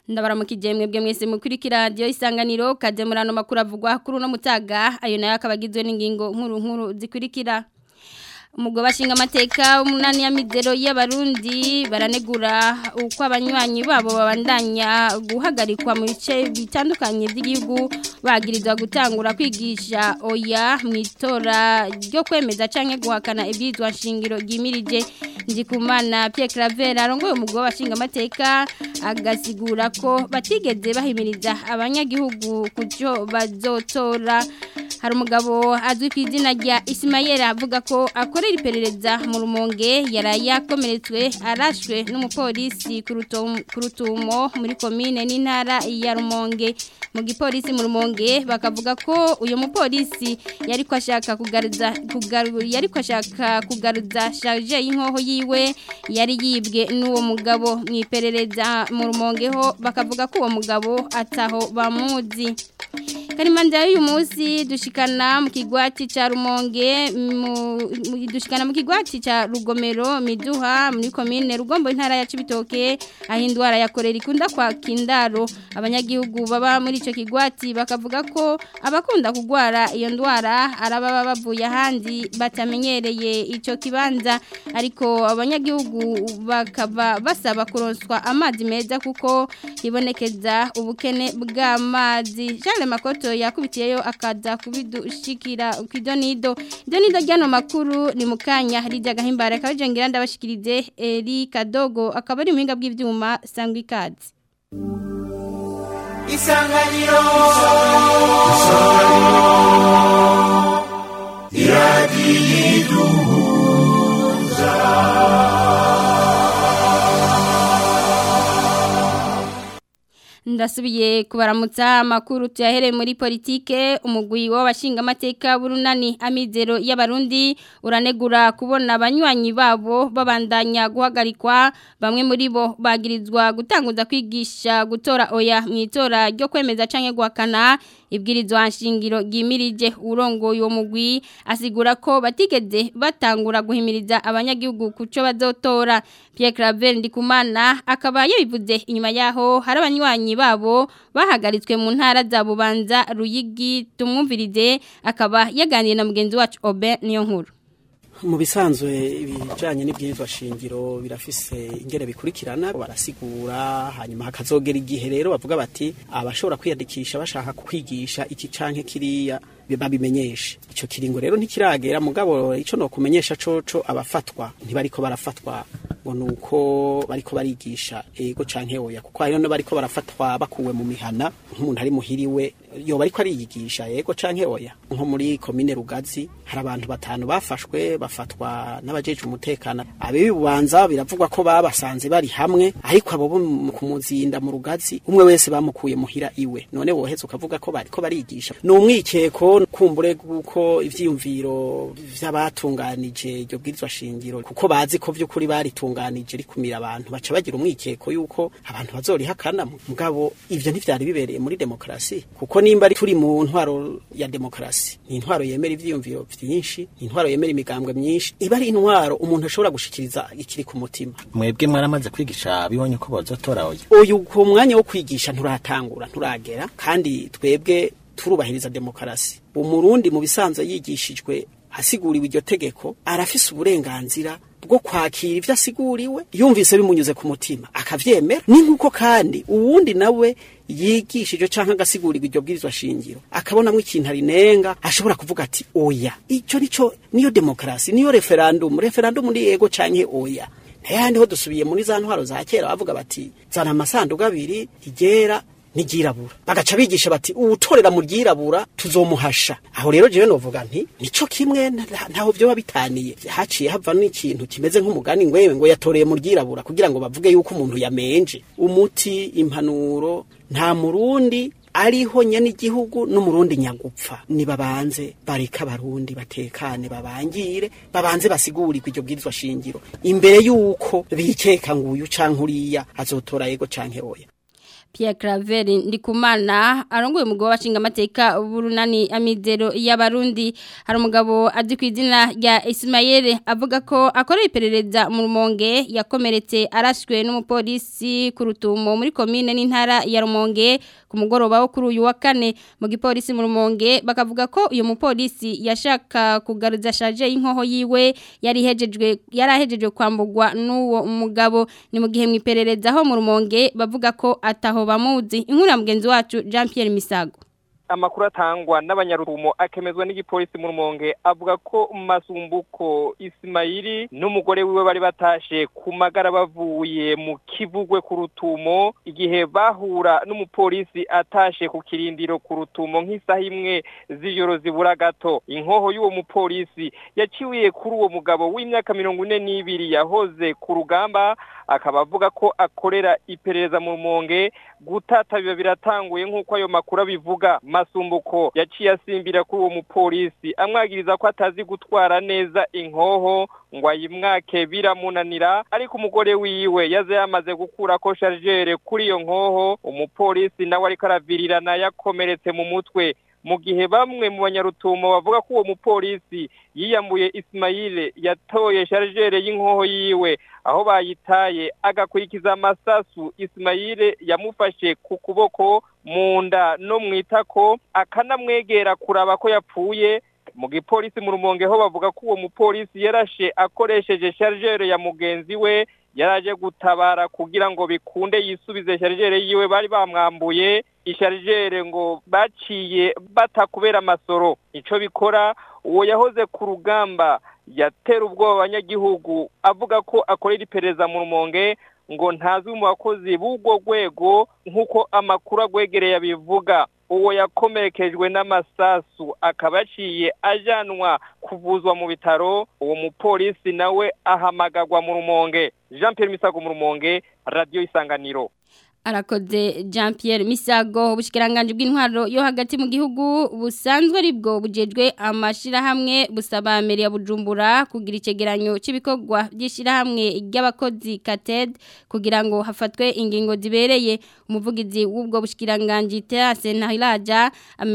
ndabaramukije mwebwe mwese mukurikira radio isanganiro kaje murano makuru avugwa kuri no mutaga ayo nayo akabagizwe n'ingingo nkuru nkuru zikurikira umugabo bashinga amateka umunani ya midero y'abarundi baranegura uko abanywanyi babo babandanya guhagarikwa mu bice bitandukanye by'igihugu bagirizwa gutangura kwigisha oya mu itora ryo kwemeza canke guhakana ibyitwa shingiro gimirije ndikumana Pierre Claver arongoye umugabo bashinga amateka agasigura ko batigeze bahimiriza abanyagihugu kujo bazotora hari umugabo azwi ku izina rya Ismael avuga ko akorera iperereza mu rumonge yaraye yakomeretswe arashwe n'umupolisi ku rutumo muri komine n'intara ya rumonge mu gipolisi mu rumonge bakavuga ko uyu mupolisi yari ko ashaka kugaruza yari ko ashaka kugaruza charge y'inkoho yiwe yari yibwe n'uwo mugabo mu iperereza mu rumonge ho bakavuga ko uwo mugabo ataho bamuzi karimanda y'uyu munsi dushikana mu kigwati ca rumonge dushikana mu kigwati ca rugomero miduha muri komine rugombo intara ya cibitoke aho indwara ya korera ikunda kwa kindaro abanyagihugu baba muri ico kigwati bakavuga ko abakunda kugwara iyo ndwara arababa bavuye ahandi batamenyereye ico kibanza ariko abanyagihugu bakaba basaba kuronswa amazi meza kuko hibonekeza ubukene bw'amazi Charles Makoto yakubitiyeyo akaza kubidushikira kwidonido idonido ryano makuru ni mukanya harija gahimbara kabajengira ndabashikirize Eri Kadogo akaba ari muhinga bw'ivyuma sangwa ikazi Isanganiro Isanganiro ndasubiye kubaramutsa amakuru tuyahereye muri politike umugwi w'abashinga amateka burunani amizero y'abarundi uranegura kubona abanywanyi babo babandanya guhagarikwa bamwe muri bo bagirizwa gutanguza kwigisha gutora oya mu itora ryo kwemeza canke guhakana ibwirizwa nshingiro gimirije urongoye uwo mugwi asigura ko batigeze batangura guhimiriza abanyagihugu kuco bazotora Pierre Claver Ndikumana akaba yabivuze inyuma yaho hari abanywanyi babo bahagaritswe mu ntara za Bubanza Ruyigi tumwumvirize akaba yaganiye na mugenzi wacu Obe niyo nkuru mu bisanzwe ibijanye n'ibwirizwa shingiro birafise ingere bikurikirana barasigura hanyuma hakazogera igihe rero bavuga bati abashobora kwiyandikisha bashaka kwigisha iki canke kiriya babimenyeshe ico kiringo rero ntikiragera mugabo ico no kumenyesha coco abafatwa ntibariko barafatwa ngo nuko bariko barigisha ego canke oya kuko hari no bariko barafatwa bakuwe mu mihana nk'umuntu ari muhiriwe yo bariko ariyigisha ego canke oya nko muri komine Rugazi hari abantu batanu bafashwe bafatwa n'abajeje umutekano abibi bubanza biravugwa ko babasanze bari hamwe ariko abo bo kumuzinda mu Rugazi umwe wese bamukuye muhira iwe none woheze ukavuga ko bariko barigisha ni umwikeko kumbure guko ivyiyumviro vy'abatunganije iryo bwirizwa shingiro kuko bazi ko vy'ukuri baritunganije rikumira abantu baca bagira umwikeko yuko abantu bazorihakana mugabo ivyo ntivyari bibereye muri demokrasi kuko nimba turi mu ntwaro ya demokrasi ni intwaro yemera ivyiyumviro vyinshi ni intwaro yemera imigambwe myinshi iba ari intwaro umuntu ashobora gushikiriza ikiri ku mutima mwebwe mwaramaze kwigisha bibonye ko bazotora oya uyu ku mwanya wo kwigisha nturatangura nturagera kandi twebwe turubahiriza demokarasi umurundi mu bisanzwe yigishijwe asiguriwe iryo tegeko arafise uburenganzira bwo kwakira ivyo asiguriwe yumvise bimunyuze ku mutima akavyemera ni nkuko kandi uwundi nawe yigishije canke agasigurirwa iryo bwirizwa shingiro akabonamwo ikintu arinenga ashobora kuvuga ati oya ico nico niyo demokarasi niyo referendum referendum ni yego canke oya ntayandi ho dusubiye muri za ntwaro za kera bavuga bati zana amasanduku abiri igera n'iryirabura bagaca bigisha bati uwutorera mu ryirabura tuzomuhasha aho rero jewe novuga nti nico kimwe ntaho vyoba bitaniye haciye hava n'ikintu kimeze nk'umugani ngwewe ngo yatoreye mu ryirabura kugira ngo bavuge yuko umuntu yamenje umuti impanuro nta murundi ariho nyene igihugu n'umurundi nyagupfa nibabanze bareka abarundi batekane babangire babanze basigurirwa iryo bwirizwa shingiro imbere yuko bikeka nguyu canke uriya azotora yego canke oya Pierre Claver Ndikumana arongoye umugabo bashinga amateka burunani amizero y'abarundi hari umugabo azi ku izina rya Ismael avuga ko akorera iperereza mu rumonge yakomeretse arashwe n'umupolisi ku rutumo muri komine n'intara ya rumonge ku mugoroba wo kuri uyu wa kane mu gipolisi mu rumonge bakavuga ko uyu mupolisi yashaka kugaruza shaje y'inkoho yiwe yari hejejwe yarahejejwe kwambugwa n'uwo mugabo ni mu gihe mu iperereza ho mu rumonge bavuga ko ataho bamuzi inkuru ya mugenzi wacu Jean Pierre Misago amakuru atangwa n'abanyarurumo akemezwa n'igipolisi mu rumonge avuga ko masumbuko Ismaili n'umugore wiwe bari batashe ku magara bavuye mu kivugwe ku rutumo igihe bahura n'umupolisi atashe ku kirindiro ku rutumo nk'isaha imwe z'ijoro zibura gato inkoho y'uwo mupolisi yaciwiye kuri uwo mugabo w'imyaka mirongo ine n'ibiri yahoze ku rugamba akaba avuga ko akorera iperereza mu rumonge gutata biba biratanguye nk'uko ayo makuru abivuga masumbuko yaciye asimbira kuri uwo mupolisi amwagiriza ko atazi gutwara neza inkoho ngo ayimwake biramunanira ariko umugore wiwe yaze yamaze gukura ko sharjere kuri iyo nkoho umupolisi nawe ariko aravirirana yakomeretse mu mutwe mu gihe bamwe mu banyarutumo bavuga ko uwo mupolisi yiyambuye Ismaile yatoye sharjere y'inkoho yiwe aho bayitaye agakurikiza amasasu Ismaile yamufashe ku kuboko mu nda no mu itako akanamwegera kuraba ko yapfuye mu gipolisi mu rumonge ho bavuga ko uwo mupolisi yarashe akoresheje sharjere ya mugenzi we yaraje gutabara kugira ngo bikunde yisubize sharjere yiwe bari bamwambuye isharijere ngo baciye batakubera amasoro ico bikora uwo yahoze ku rugamba yatera ubwoba abanyagihugu avuga ko akorera iperereza mu rumonge ngo ntazwi mu bakozi b'ubwo rwego nk'uko amakuru agwegereye abivuga uwo yakomerekejwe n'amasasu akaba yaciye ajanwa kuvuzwa mu bitaro uwo mupolisi nawe ahamagagwa mu rumonge jean Pierre misago mu rumonge radiyo isanganiro arakoze Jean Pierre Misago ubushikiranganje bw'intwaro yo hagati mu gihugu busanzwe aribwo bujejwe amashira hamwe busaba meri ya Bujumbura kugira icegeranyo c'ibikorwa byishira hamwe ry'abakozi Kated kugira ngo hafatwe ingingo zibereye umuvugizi w'ubwo bushikiranganje Terase Nahiraja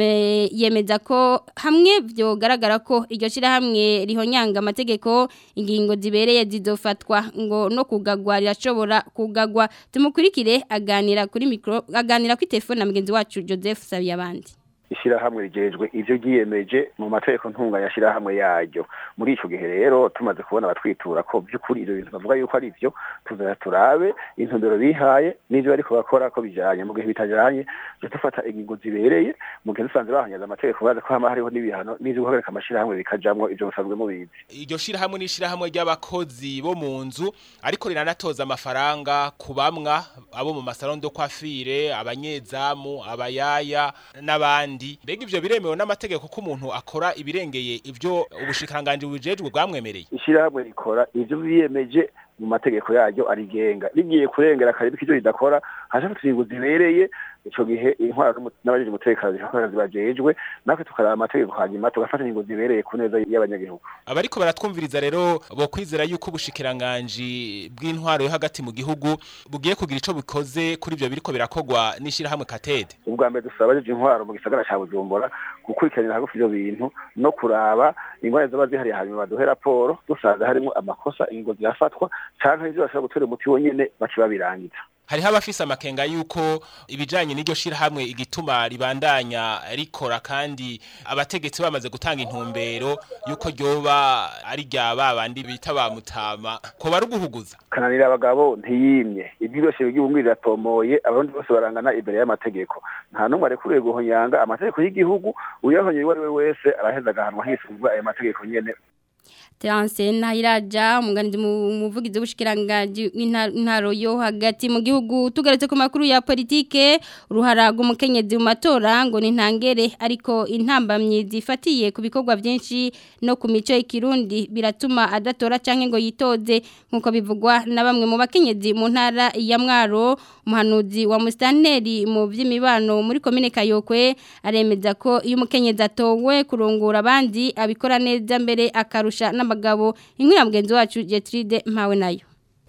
yemeza ko hamwe byo garagara ko iryo shira hamwe rihonyanga amategeko ingingo zibereye zizofatwa ngo no kugagwa rirashobora kugagwa tumukurikire aga aganira kuri mikro aganira kuri telefone na mugenzi wacu Joseph Sabiyabandi ishyirahamwe rigejwe ibyo ryiyemeje mu mategeko ntunga yashyirahamwe yaryo muri icyo gihe rero tumaze kubona abatwitura ko by'ukuri ibyo bintu bavuga yuko ari byo tuzajya turabe intumbero bihaye n'ibyo bari kubakora ko bijyanye mu gihe bitajyanye tujya dufata ingingo zibereye mu gihe dusanze bahanyaza amategeko bazi ko haba hariho n'ibihano n'ibyo guhagarika amashyirahamwe bikajyamo ibyo musanzwe mubizi iryo shyirahamwe ni ishyirahamwe ry'abakozi bo mu nzu ariko riranatoza amafaranga ku bamwa abo mu masarondo kwafire abanyezamu abayaya n'abandi mbega ivyo biremewe n'amategeko ko umuntu akora ibirengeye ivyo ubushikiranganje bujejwe bwamwemereye ishyirahamwe rikora ivyo biyemeje mu mategeko yaryo arigenga rigiye kurengera kare bikivyo ridakora haje ingingo zibereye ico gihe intwara n'abajeje umutekano zikora zibajejwe natwe tukaraba amategeko hanyuma tugafata ingingo zibereye ku neza y'abanyagihugu abariko baratwumviriza rero bo kwizera yuko ubushikiranganje bw'intwaro yo hagati mu gihugu bugiye kugira ico bikoze kuri ivyo biriko birakogwa n'ishirahamwe katede ubwa mbere dusaba abajeje intwaro mu gisagara ca bujumbura gukurikiranira hagufi ivyo bintu no kuraba ingwara zaba zihariye hanyuma baduhe raporo dusanze harimo amakosa ingingo zirafatwa canke ivyo bashobora gutera umuti wonyene baciba birangiza hariho abafise amakenga yuko ibijanye n'iryo shirahamwe igituma ribandanya rikora kandi abategetsi bamaze gutanga intumbero yuko ryoba ari rya babandi bita ba mutama ko bari uguhuguza kananira abagabo ntiyimye ibyo byose by'igihugu riratomoye abarundi bose barangana imbere y'amategeko nta n'umwe arekuriye guhonyanga amategeko y'igihugu uyahonye uwo ari we wese araheza agahanwa hisunzwe ayo mategeko nyene Terence Nahiraja umuganizi muvugizi w'ubushikiranganje w'intaro yo hagati mu gihugu tugaretse ku makuru ya politike uruhara rw'umukenyezi mu matora ngo ni ntangere ariko intambamye zifatiye ku bikorwa byinshi no ku mico y'ikirundi biratuma adatora canke ngo yitoze nkuko bivugwa na bamwe mu bakenyezi mu ntara ya Mwaro umuhanuzi wa Mustanteri mu vy'imibano muri komine Kayokwe aremeza ko iyo umukenyezi atowe kurongora abandi abikora neza mbere akarusha n'amagabo inkuru ya mugenzi wacu Jetride mpawe nayo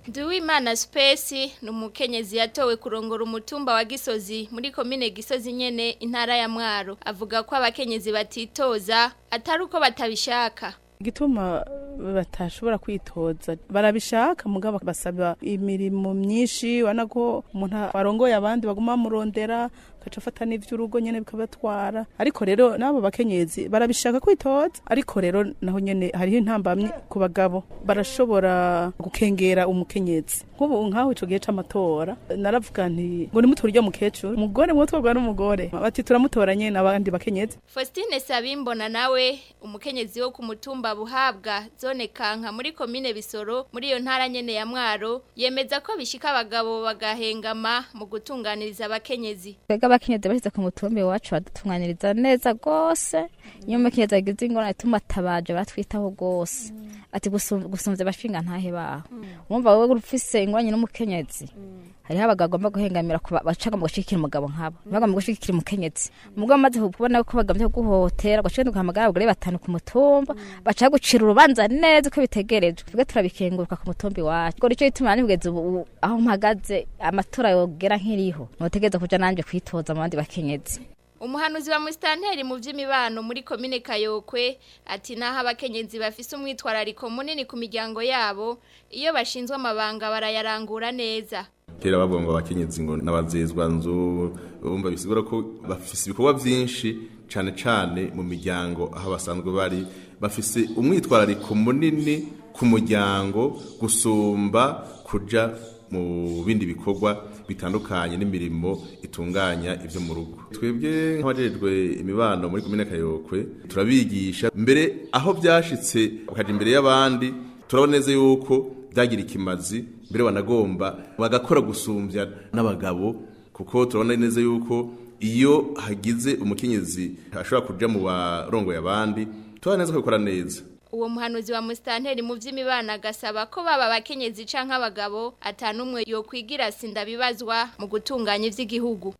Duwimana Space ni umukenyezi yatowe kurongora umutumba wa Gisozi muri komine Gisozi nyene intara ya Mwaro avuga ko abakenyezi batitoza atari uko batabishaka igituma batashobora kwitoza barabishaka mugabo basaba imirimo myinshi ubona ko umuntu warongoye abandi baguma bamurondera agaca afata n'ivy'urugo nyene bikabatwara ariko rero n'abo bakenyezi barabishaka kwitoza ariko rero naho nyene hariho intambamyi ku bagabo barashobora gukengera umukenyezi nk'ubu nk'aho ico gihe c'amatora naravuga nti ngo nimutore uryo mukecuru umugore mutwarwa n'umugore bati turamutora nyene abandi bakenyezi Faustine Sabimbona nawe umukenyezi wo ku mutumba buhabwa zone kanka muri komine Bisoro muri iyo ntara nyene ya Mwaro yemeza ko bishika abagabo bagahengama mu gutunganiriza abakenyezi twebwe abakenyezi bashyize ku mutumbi iwacu badutunganiriza neza rwose iyo umukenyezi agize ingorane tumatabaje baratwitaho rwose ati gusumvya abashinga ntahe baho wumva wowe ufise ingorane n'umukenyezi hariho abagabo bagomba guhengamira bacaga mu gushikira umugabo nkabo bagomba gushikira umukenyezi umugabo amaze kubona ko bagomba guhotera gashika guhamagara abagore batanu ku mutumba baca gucira urubanza neza uko bitegerejwe twebwe turabikenguruka ku mutumbi wacu ngo nico gituma nibugeze ubu aho mpagaze amatora yogera nkiriho notegereza kuja nanje kwitoza mu bandi bakenyezi Umuhanuzi wa Mustanteri mu vy'imibano muri komine Kayokwe ati naho abakenyezi bafise umwitwarariko munini ku miryango yabo iyo bashinzwe amabanga barayarangura neza kera bavuga ngo abakenyezi ngo n'abazezwa nzu bumva bisigura ko bafise ibikorwa vyinshi cane cane mu miryango aho basanzwe bari bafise umwitwarariko munini ku muryango gusumba kuja mu bindi bikorwa bitandukanye n'imirimo itunganya ivyo mu rugo twebwe nk'abajejwe imibano muri komine kayokwe turabigisha mbere aho vyashitse bakaja imbere y'abandi turabona neza yuko byagira ikimazi mbere banagomba bagakora gusumbya n'abagabo kuko turabona neza yuko iyo hagize umukenyezi ashobora kuja mu barongoye abandi turabona neza ko bikora neza uwo muhanuzi wa Mustanteri mu vy'imibana agasaba ko baba abakenyezi canke abagabo atanumwe yokwigira sinda bibazwa mu gutunganya ivy'igihugu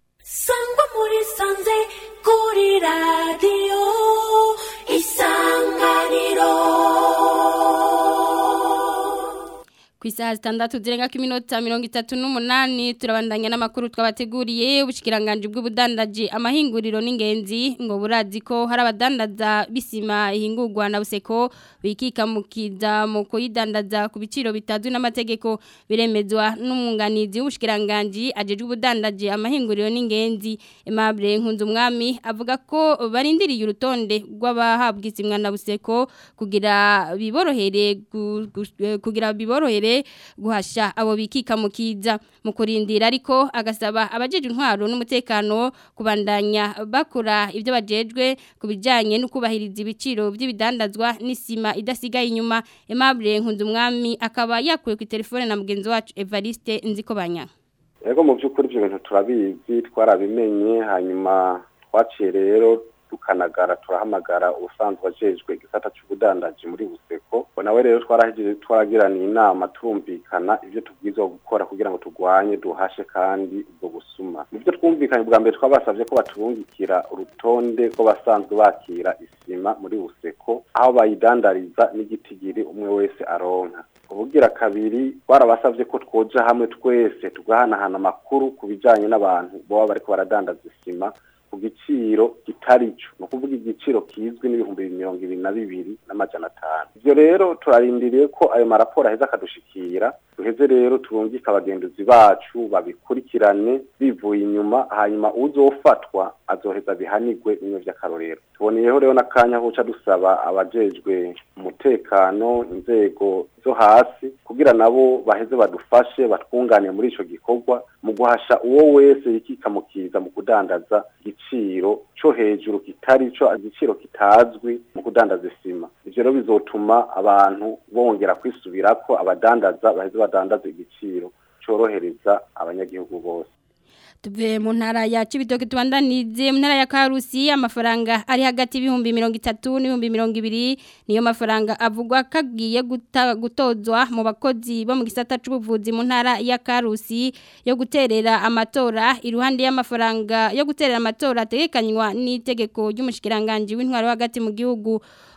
sangwa muri sanze kuri radiyo isanganiro ku isaha zitandatu zirenga ku minota mirongo itatu n'umunani turabandanya n'amakuru twabateguriye ubushikiranganje bw'ubudandaji amahinguriro n'ingenzi ngo burazi ko hari abadandaza bisima ihingurwa na buseko bikikamukiza mu kuyidandaza ku biciro bitazwi n'amategeko biremezwa n'umwunganizi w'ubushikiranganje ajejwe ubudandaji amahinguriro n'ingenzi Aimable Nkunzumwami avuga ko barindiriye urutonde rw'abahabwa isimwa na buseko kugira biborohere kugira biborohere guhasha abo bikika mukiza mu kurindira ariko agasaba abajeje intwaro n'umutekano kubandanya bakora ibyo bajejwe kubijanye no kubahiriza ibiciro by'ibidandazwa n'isima idasigaye inyuma Aimable Nkunzumwami akaba yakuye ku telefone na mugenzi wacu Evariste Nzikobanya Ego mu by'ukuri ibyo bintu turabizi twarabimenye hanyuma twaciye rero tukanagara turahamagara ubusanzwe ajejwe igisata cy'ubudandaji muri buseko nawe rero twarahejeje twaragiraniye inama turumvikana ibyo tubwirizwa gukora kugira ngo turwanye duhashe kandi ubwo busuma nibyo twumvikanye bwa mbere twabasabye ko batubungikira urutonde rw'abasanzwe bakira isima muri buseko aho bayidandariza n'igitigiri umwe wese aronka ubugira kabiri barabasavye ko twoja hamwe twese tugahanahana amakuru ku bijanye n'abantu boba bariko baradandaza isima ku giciro kitari cyo ni ukuvuga igiciro kizwi n'ibihumbi mirongo ibiri na bibiri n'amajana atanu ibyo rero turarindiriye ko ayo maraporo aheza akadushikira duheze rero turungike abagenduzi bacu babikurikirane bivuye inyuma hanyuma uzofatwa azoheza bihanigwe bimwe vy'akarorero tuboneyeho rero n'akanya ko uca dusaba abajejwe umutekano inzego zo hasi kugira nabo baheze badufashe batwungane muri ico gikorwa mu guhasha uwo wese yikikamukiza mu kudandaza igiciro co hejuru kitari co igiciro kitazwi mu kudandaza isima ivyo rero bizotuma abantu bongera kwisubirako abadandaza baheze badandaza igiciro corohereza abanyagihugu bose tuve mu ntara ya Cibitoke tubandanize mu ntara ya Karusi amafaranga ari hagati y'ibihumbi 30 n'ibihumbi 200 niyo mafaranga avugwa kagiye gutozwa mu bakozi bo mu gisata c'ubuvuzi mu ntara ya Karusi yo guterera amatora iruhande y'amafaranga yo guterera amatora ategekanywa n'itegeko ry'umushikiranganje w'intwaro hagati mu gihugu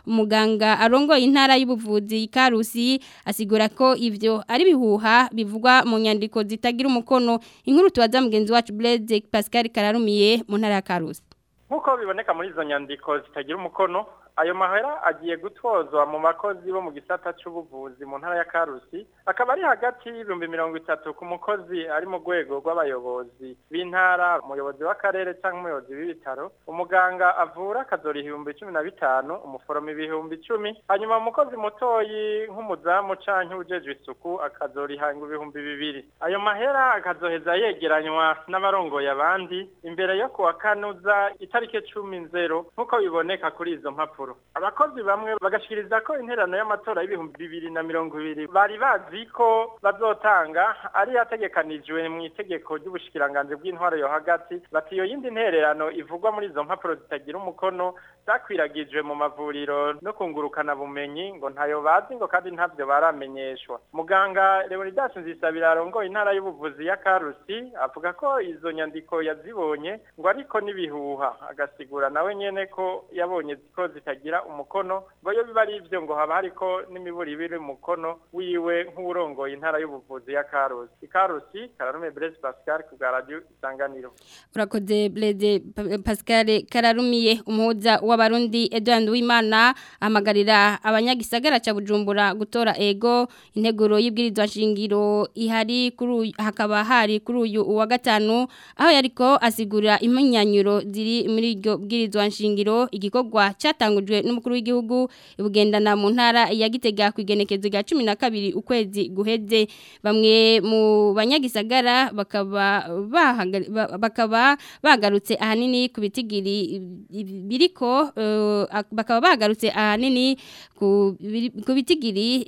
umuganga arongoye intara y'ubuvuzi Karusi asigura ko ivyo ari bihuha bivugwa mu nyandiko zitagira umukono inkuru tubaza mugenzi wacu Blaise Pascal Kararumiye mu ntara ya Karusi nk'uko biboneka muri izo nyandiko zitagira umukono ayo mahera agiye gutozwa mu bakozi bo mu gisata cy'ubuvuzi mu ntara ya karusi akaba ari hagati y'ibihumbi mirongo itatu ku mukozi ari mu rwego rw'abayobozi b'intara umuyobozi w'akarere cyangwa umuyobozi w'ibitaro umuganga avura akazora ibihumbi cumi na bitanu umuforomo ibihumbi icumi hanyuma umukozi mutoyi nk'umuzamu cyangwa ujejwe isuku akazora ihanga ibihumbi bibiri ayo mahera akazoheza yegeranywa n'abarongoye abandi imbere yo kuwa kanuza itariki cumi nzero nk'uko biboneka kuri izo mpapuro abakozi bamwe bagashikiriza ko interano y'amatora y'ibihumbi bibiri na mirongo ibiri bari bazi ko bazotanga ari yategekanijwe mu itegeko ry'ubushikiranganji bw'intwaro yo hagati bati iyo yindi ntererano ivugwa muri izo mpapuro zitagira umukono zakwiragijwe mu mavuriro no kungurukana bumenyi ngo ntayo bazi ngo kandi ntabyo baramenyeshwa muganga Leonidas Nzisabira arongoye intara y'ubuvuzi ya Karusi avuga ko izo nyandiko yazibonye ngo ariko nibihuha agasigura nawe nyene ko yabonye ko zitagira umukono ngo yo biba ari ivyo ngo haba hariko n'imiburi ibiri umukono wiwe nk'urongoye intara y'ubuvuzi ya Karusi Karusi Kararume Blaise Pascal ku bwa radio Isanganiro urakoze Blaise Pascal Kararumiye umuhuza w'abarundi Edouard Wimana amagarira abanyagisagara ca Bujumbura gutora ego integuro y'ibwirizwa shingiro ihari kuri hakaba hari kuri uyu wa gatanu aho yariko asigura impunyanyuro ziri muri iryo bwirizwa shingiro igikorwa cyatangujwe n'umukuru w'igihugu ibugendana mu ntara ya Gitega ku igenekezo rya 12 ukwezi guheze bamwe mu banyagisagara bakaba bakaba bagarutse ahanini ku bitigiri biriko uh, bakaba bagarutse ahanini ku bitigiri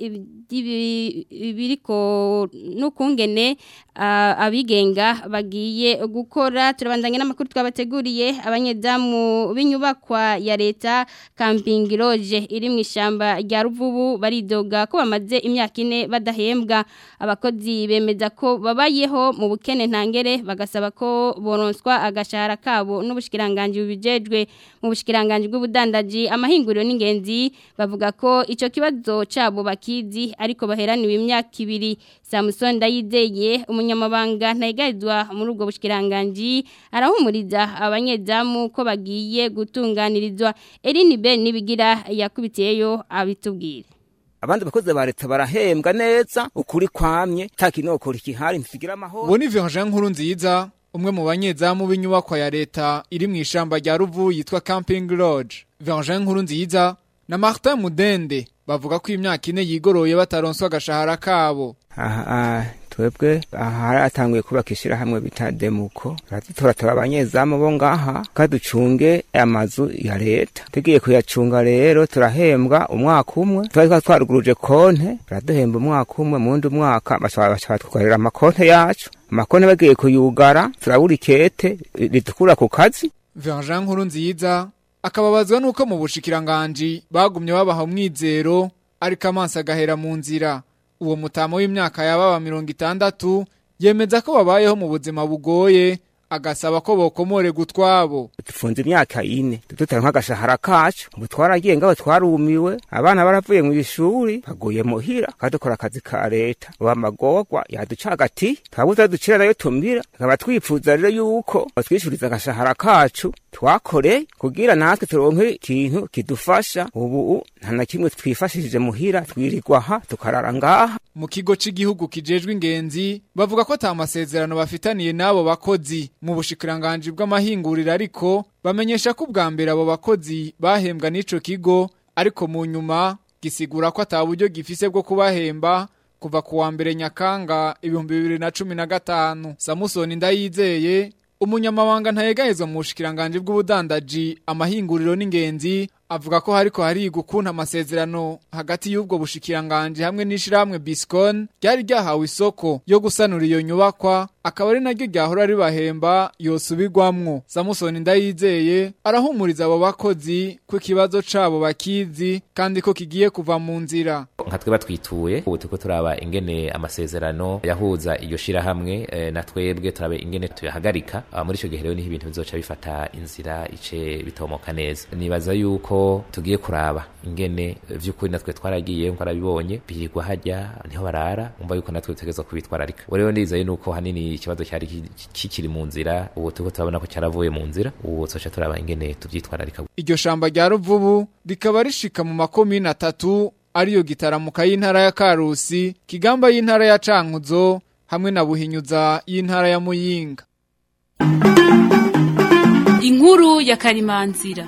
biriko n'ukungene uh, abigenga bagiye gukora turabandanye n'amakuru twabateguriye abanyezamu b'inyubakwa ya leta camping lodge iri mu ishamba rya ruvubu baridoga ko bamaze imyaka ine badahembwa abakozi bemeza ko babayeho mu bukene ntangere bagasaba ko boronswa agashahara kabo n'ubushikiranganje bubijejwe mu bushikiranganje bw'ubudandaji amahinguriro n'ingenzi bavuga ko ico kibazo cabo bakizi ariko baheraniwe imyaka ibiri Samson Ndayizeye umunyamabanga ntayigarizwa muri ubwo bushikiranganje arahumuriza abanyezamu ko bagiye gutunganirizwa Eline Ben nibigira yakubitiyeyo abitubwire abandi bakozi ba leta barahembwa neza ukuri kwamye takinokora ikihari ntikigira amahoro Boni Jean nkuru nziza umwe mu banyezamu b'inyubakwa ya leta iri mu ishamba rya Ruvu yitwa Camping Lodge Jean nkuru nziza na Martin Mudende bavuga ko imyaka ine yigoroye bataronswa agashahara kabo aha twebwe aha haratanguye kubaka ishyirahamwe bita demuko turatora abanyezamu bo ngaha kaducunge amazu ya leta tugiye kuyacunga rero turahembwa umwaka umwe twari twa twaruguruje konte baraduhemba umwaka umwe mu wundi mwaka bashobora twugarira amakonte yacu amakonte bagiye kuyugara turabura ikete ritukura ku kazi Jean nkuru nziza akababazwa nuko mu bushikiranganji bagumye babaha umwizero ariko amaso agahera mu nzira uwo mutamo w'imyaka yababa mirongo itandatu yemeza ko babayeho mu buzima bugoye agasaba ko bokomore gutwabo dufunze imyaka ine tutari nk'agashahara kacu ubu twaragiye ngaho twarumiwe abana baravuye mu ishuri baguye muhira kadukora akazi ka leta ubu amagorwa yaducagati twabuze ducira nayo tumira tukaba twifuza rero yuko batwishuriza agashahara kacu twakoreye kugira natwe turonke ikintu kidufasha ubu nta na kimwe twifashishije muhira twirirwa aha tukarara ngaha mu kigo cy'igihugu kijejwe ingenzi bavuga ko ata masezerano bafitaniye n'abo bakozi mu bushikiranganji bw'amahinguriro ariko bamenyesha ko ubwa mbere abo bakozi bahembwa n'ico kigo ariko mu nyuma gisigura ko ata buryo gifise bwo kubahemba kuva ku wa mbere nyakanga ibihumbi bibiri na cumi na gatanu samusoni ndayizeye umunyamabanga ntayegahezwa mu bushikiranganji bw'ubudandaji amahinguriro n'ingenzi avuga ko hariko hariga ukuntu amasezerano hagati y'ubwo bushikiranganje hamwe n'ishirahamwe Biscon ryari ryahawe isoko yo gusanura iyo nyubakwa akaba ari naryo ryahora ribahemba yosubirwamwo Samusoni ndayizeye arahumuriza abo bakozi ko ikibazo cabo bakizi kandi ko kigiye kuva mu nzira nka twe batwituye ubu turiko turaba ingene amasezerano yahuza iyo shirahamwe e, na twebwe turabe ingene tuyahagarika muri ico gihe rero niho ibintu bizoca bifata inzira ice bitomoka neza nibaza yuko aho tugiye kuraba ingene vy'ukuri natwe twaragiye nko arabibonye birirwa hajya niho barara umva yuko natwe dutegerezwa kubitwararika ubu rero ndizeye nuko hanini ikibazo cyari ki- kikiri mu nzira ubu turiko turabona ko cyaravuye mu nzira ubu twoca turaba ingene tuvyitwararika Iryo shamba rya Ruvubu rikaba rishika mu makomine atatu ariyo gitaramuka y'intara ya Karusi, Kigamba y'intara ya Cankuzo hamwe na Buhinyuza y'intara ya Muyinga. Inkuru ya Karimanzira.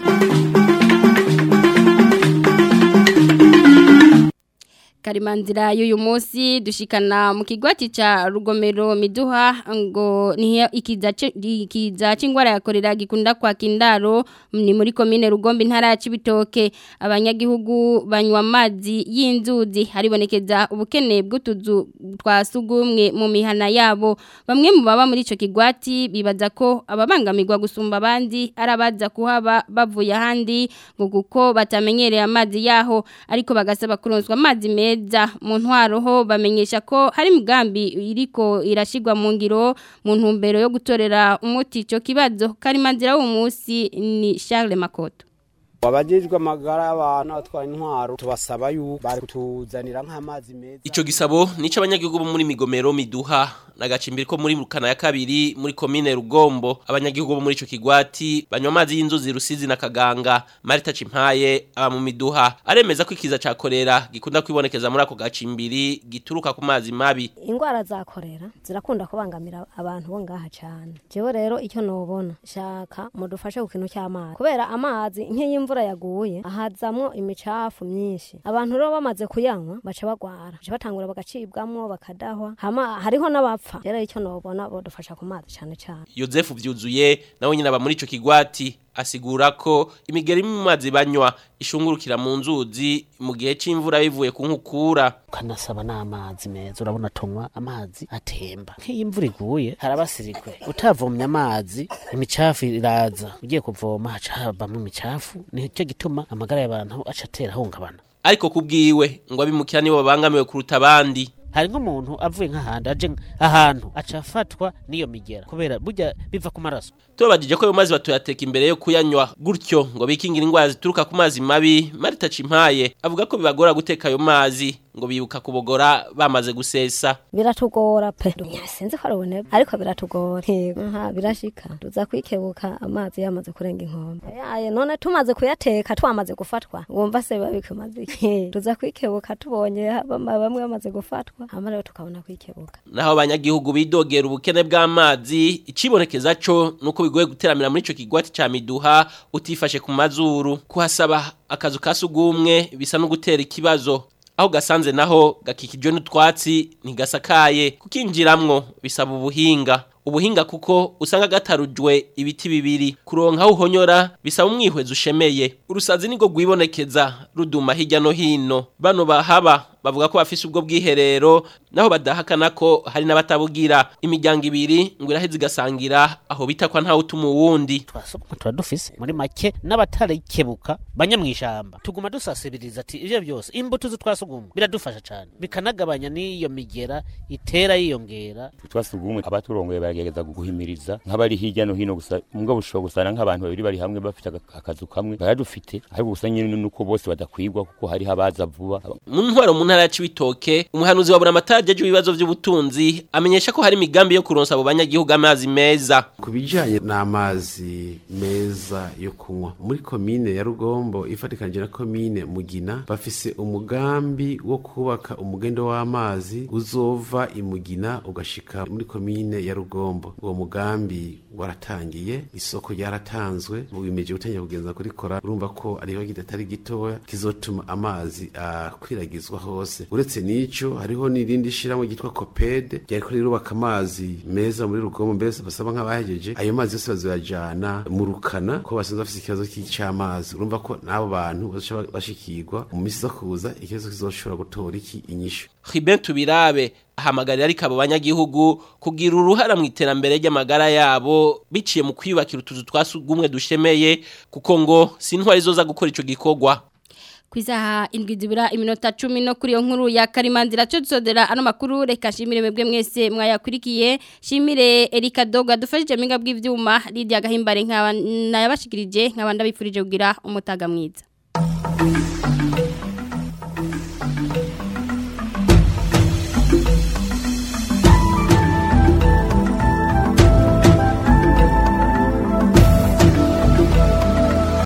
Karimanzira y'uyu munsi dushikana mu kigwati ca rugomero miduha ngo ni ikiza ci- ikiza c'ingwara ya korera gikunda kwa kindaro ni muri komine rugombe intara ya Cibitoke abanyagihugu banywa amazi y'inzuzi haribonekeza ubukene bw'utuzu twa sugumwe mu mihana yabo bamwe mu baba muri ico kigwati bibaza ko ababangamirwa gusumba abandi arabaza kuhaba bavuye ahandi ngo kuko batamenyereye amazi yaho ariko bagasaba kuronswa amazi meza mu ntwaro ho bamenyesha ko hari imigambi iriko irashigwa mu ngiro mu ntumbero yo gutorera umuti ico kibazo karimanzira w'uwo munsi ni Charles Makoto abajejwe amagara y'abantu atwara intwaro tubasaba yuko bari kutuzanira nk'amazi meza Ico gisabo nico abanyagihugu bo muri migomero miduha nagacimbiri ko muri rukana ya kabiri muri komine Rugombo abanyagihugu bo muri ico kigwati banywa amazi y'inzuzi rusizi na kaganga Marita Cimpaye aba mu miduha aremeza ko ikiza ca korera gikunda kwibonekeza muri ako gacimbiri gituruka ku mazi mabi ingwara za korera zirakunda kubangamira abantu bo ngaha cyane jewe rero icyo nobona shaka mudufashe ku kintu cy'amazi kubera amazi nk'iyo imvura yaguye ahazamwo imicafu myinshi abantu rero bamaze kuyanywa baca bagwara baca batangura bagacibwamwo bakadahwa hama hariho n'abapfa rero icyo nobona bodufasha ku mazi cyane cyane Yozefu vyuzuye nawe nyine aba muri ico kigwati asigura ko imigeri mu mazi banywa ishungurukira mu nzuzi mu gihe c'imvura bivuye ku nkukura ukanasaba n'amazi meza urabona tunywa amazi atemba nk'iyo imvura iguye harabasirikwe utavomye amazi imicafu iraza ugiye kuvoma haca havamwo imicafu nicyo gituma amagara y'abantu aca atera ahungabana ariko kubwiwe ngo abimukira nibo babangamiwe kuruta abandi hari nk'umuntu avuye nk'ahandi aje ahantu aca afatwa n'iyo migera kubera burya biva ku maraso tubabajije ko ayo mazi batuyateka imbere yo kuyanywa gutyo ngo bikingira indwara zituruka ku mazi mabi marita cimpaye avuga ko bibagora guteka ayo mazi ngo bibuka kubogora bamaze gusesa biratugora pe sinzi ko arubone ariko biratugora yego aha birashika tuza kwikebuka amazi yamaze kurenga inkombe yaye none tumaze kuyateka twamaze gufatwa wumva se biba bikumaze iki tuza kwikebuka tubonye bama- bamwe bamaze gufatwa hama rero tukabona kwikebuka naho abanyagihugu bidogera ubukene bw'amazi icibonekeza co nuko bigoye guteramira muri ico kigwati ca miduha utifashe ku mazuru kuhasaba akazu ka sugumwe bisa no gutera ikibazo aho gasanze naho gakikijwe n'utwatsi ntigasakaye kukinjiramwo bisaba ubuhinga ubuhinga kuko usanga gatarujwe ibiti bibiri kuronka aho uhonyora bisaba umwihwezi ushemeye urusazi niko rwibonekeza ruduma hirya no hino bano bahaba bavuga ko bafise ubwo bwiherero naho badahakana ko hari n'abatabugira imiryango ibiri ngo iraheze igasangira aho bita kwa ntawe utuma uwundi tuba dufise muri make n'abatarikebuka banya mu ishamba tuguma dusasibiriza ati ivyo byose imbuto z'utwasugumwe biradufasha cyane bikanagabanya n'iyo migera itera yiyongera twasugumwe abaturongoye baragerageza guhimiriza nk'abari hirya no hino gusa mugabo ushobora gusana nk'abantu babiri bari hamwe bafite aga- akazu kamwe baradufite ariko gusa nyine nuko bose badakwigwa kuko hariho abaza vuba mu ntwaro mu ntara ya Cibitoke umuhanuzi wa Buramatari aje ibibazo by'ubutunzi amenyesha ko hari imigambi yo kuronsa abo banyagihugu amazi meza ku bijyanye n'amazi meza yo kunywa muri komine ya rugombo ifatikanije na komine mugina bafise umugambi wo kubaka umugendo w'amazi uzova imugina ugashika muri komine ya rugombo uwo mugambi waratangiye isoko ryaratanzwe wimeje gutangira kugenza kurikora urumva ko ariho kidatari gitoya kizotuma amazi akwiragizwa hose uretse n'ico hariho n'irindi shirahamwe ryitwa kopede ryariko rirubaka amazi meza muri rugombo mbese basaba nk'abahejeje ayo mazi yose bazoyajana mu rukana ko basanzwe bafise ikibazo cy'amazi urumva ko n'abo bantu bazoca bashikirwa mu misi zo kuza ikibazo kizoshobora gutora iki inyishu Ruben Tubirabe ahamagarira ariko abo banyagihugu kugira uruhara mu iterambere ry'amagara yabo biciye mu kwiyubakira utuzu twasugumwe dushemeye kuko ngo si intwari zoza gukora ico gikorwa Kwizaha indwi zibura iminota 10 no kuri yo nkuru ya Karimandira cyo dusodera ano makuru reka shimire mwebwe mwese mwayakurikiye shimire Erika Doga dufashije minga bw'ivyuma Lydia Gahimbare nkaba nayabashikirije nkaba ndabifurije kugira umutaga mwiza indwi